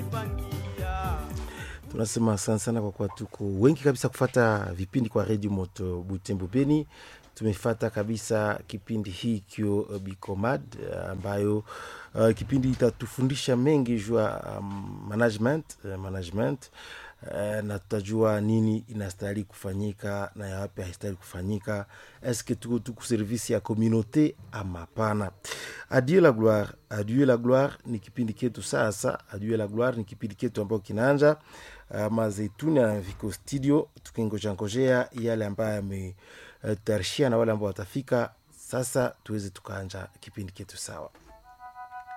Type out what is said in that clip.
tunasema asante sana kwa kuwa tuko wengi kabisa kufata vipindi kwa redio moto butembo beni tumefata kabisa kipindi hii kio uh, bicomad uh, ambayo uh, kipindi itatufundisha mengi jua um, management uh, management uh, na tutajua nini inastahili kufanyika na yawapi haistahili kufanyika eske tuko tuku servisi ya communauté ama hapana adieu la gloire adieu la gloire ni kipindi ketu sasa adieu la gloire ni kipindi ketu ambao kinaanja uh, mazeituni viko studio tukingojangojea yale ambayo yame uh, tutarishia na wale ambao watafika sasa tuweze tukaanja kipindi ketu sawa